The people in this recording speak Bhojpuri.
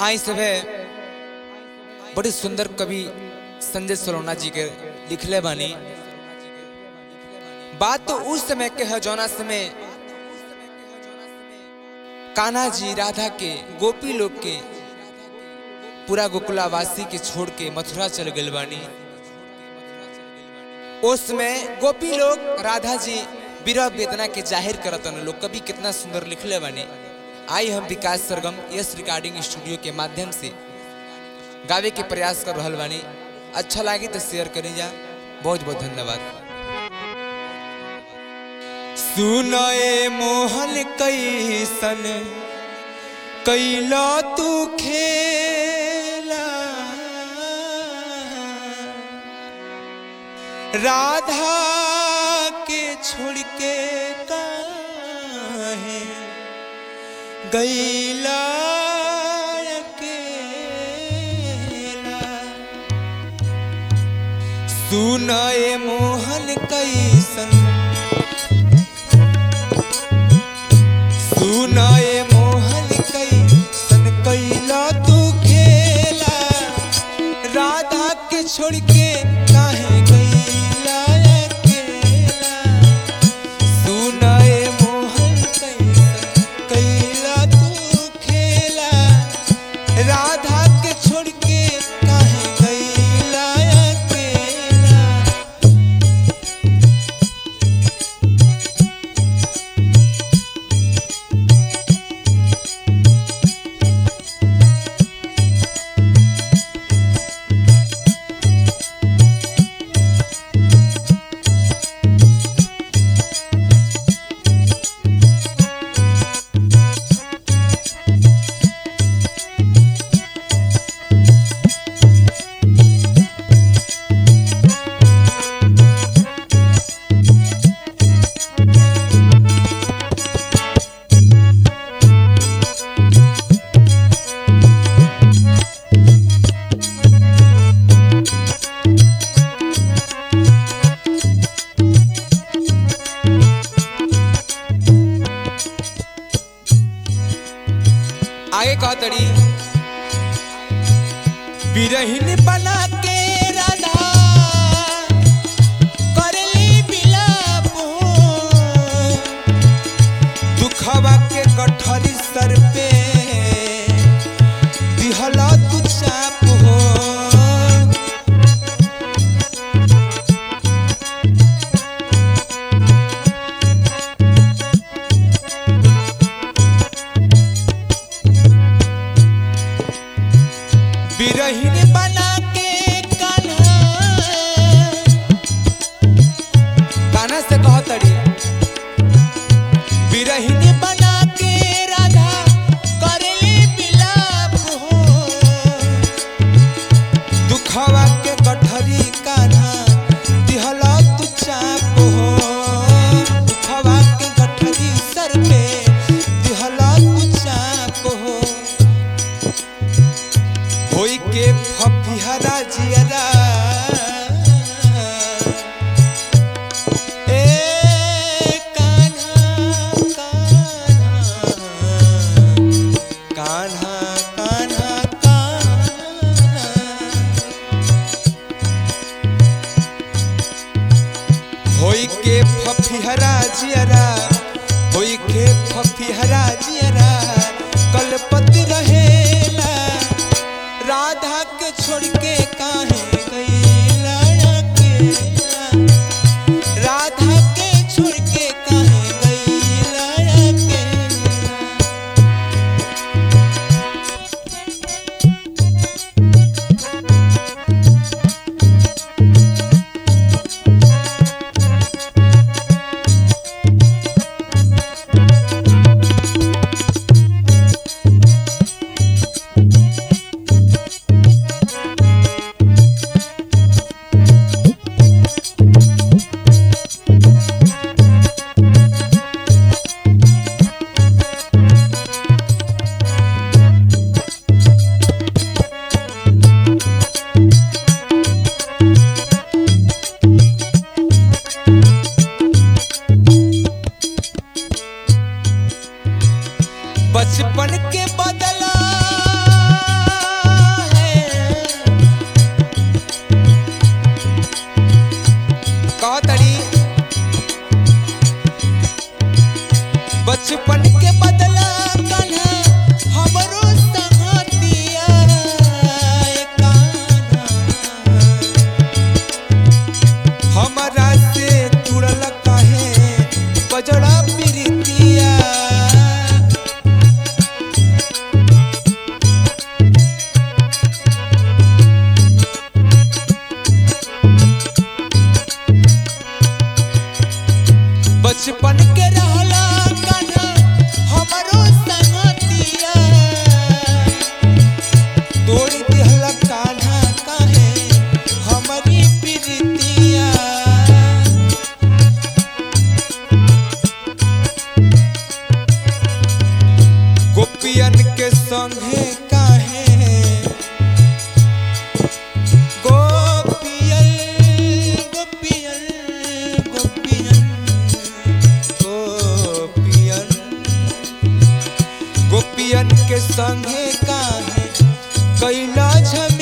आई सभे बड़ी सुंदर कवि संजय सलोना जी के लिखले बानी बात तो उस समय के है जौना समय कान्हा जी राधा के गोपी लोग के पूरा गोकुलावासी के छोड़ के मथुरा चल गए बानी उसमें गोपी लोग राधा जी विरह वेदना के जाहिर करतन लोग कभी कितना सुंदर लिखले बानी आई हम Vikas Sargam yes recording studio के माध्यम से गावे के प्रयास कर रहल बानी अच्छा लगी तो शेयर करी जा बहुत बहुत धन्यवाद सुनए मोहन कैसन कैला तू खेला राधा के छोड़ के काहे गैला अकेला सुनए मोहन कैसन सुनाए मोहन कैसन कैला तू खेला राधा के छोड़ के काहे गैला अकेला सुनाए मोहन कैसन कैला तू खेला राधा के छोड़ के काहे गैला अकेला आगे कहा तड़ी बिरहिन बना के राधा करली बिलाप दुखवा के गठरी सर पे दिहला तू चाप हो बिरहिन बना के कान्हा कान्हा से कह तड़ी बिरहिन बना के राधा करली बिलाप हो दुखवा के गठरी कान्हा दिहला तू चाप हो दुखवा के गठरी सर पे दिहला तू चाप हो होई के फफिहरा जियरा ए कान्हा कान्हा कान्हा कान्हा होई के फफिहरा जियरा होई के फफिहरा जियरा कलपति रहेला राधा के छोड़ के काहे गईला अकेला राधा के छोड़ के काहे गईला अकेला बचपन के बदला संगे काहे गोपियन गोपियन गोपियन गोपियन गोपियन के संगे काहे कैला झमेला